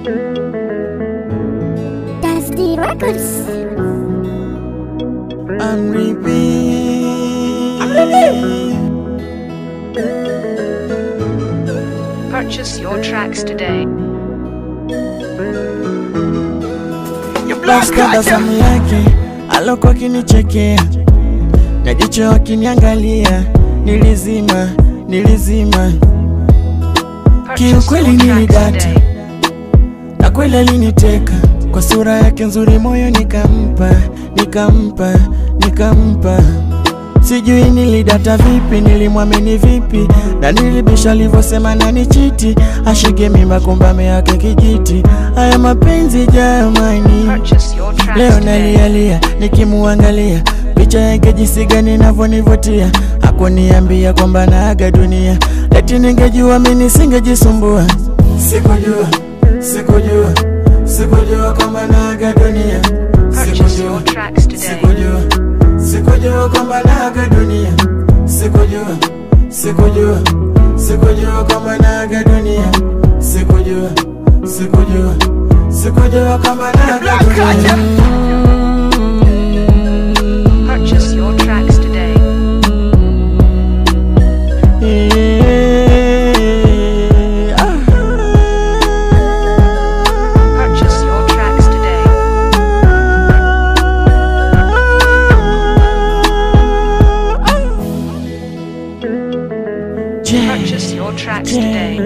That's the records. I'm repeat. Purchase your tracks today. Basi tabasamu yake alokuwa akinichekea na jicho akiniangalia, nilizima nilizima, Purchase Kiukweli your tracks nilidata. today. na kweli aliniteka kwa sura yake nzuri, moyo nikampa nikampa nikampa. Sijui nilidata vipi, nilimwamini vipi, na nilibisha alivyosema nani chiti, ashike mimba kumba yake kijiti. Haya mapenzi jamani, Purchase your tracks Leo today. nalialia nikimuangalia picha yake jinsi gani inavyonivutia, hakuniambia kwamba naaga dunia, eti ningejua mimi nisingejisumbua. Sikujua, sikujua, sikujua kwamba naaga dunia, Purchase sikujua, your tracks today. sikujua, sikujua kwamba naaga dunia, sikujua, sikujua, sikujua kwamba naaga dunia, sikujua, sikujua, sikujua kwamba naaga dunia. Purchase your tracks today. Purchase your tracks today. Purchase your tracks today.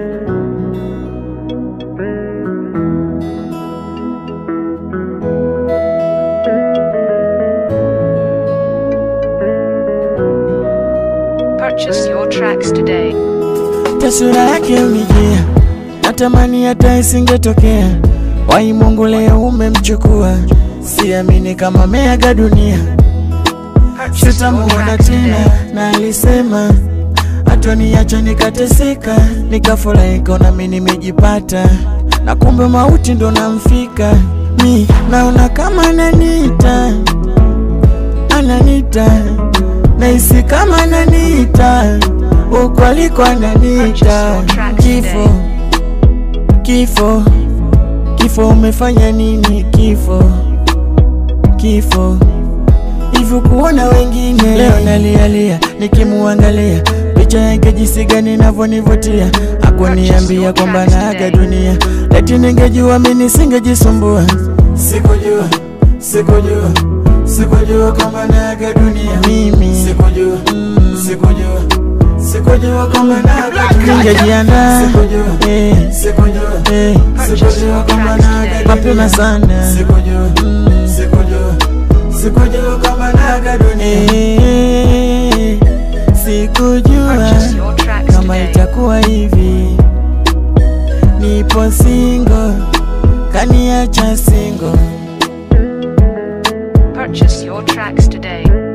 Purchase your tracks today. Taswira yake unijia, natamani hata isingetokea. Wai Mungu leo umemchukua, siamini kama meaga dunia, Purchase your sitamuona tracks tena. today. Na alisema hatoniacha nikateseka, nikafurahi kona mimi nimejipata, na kumbe mauti ndo namfika. Mi naona kama ananiita, ananiita, nahisi kama ananiita, huko aliko ananiita. Kifo, kifo, kifo, umefanya nini? Kifo, kifo hivyo kuona wengine. Leo nalialia nikimuangalia picha yake jinsi gani inavyonivutia, hakuniambia kwamba naaga dunia, eti ningejua mimi nisingejisumbua. Sikujua, sikujua, sikujua kwamba naaga dunia mimi, sikujua, sikujua Sikujua kwamba naaga dunia, ningejiandaa sikujua, eh, sikujua, eh, sikujua kwamba naaga dunia mapema sana, sikujua, sikujua sikujua kwamba naaga dunia, Eh, sikujua Purchase your tracks kama today. itakuwa hivi. Nipo single, kaniacha single. Purchase your tracks today.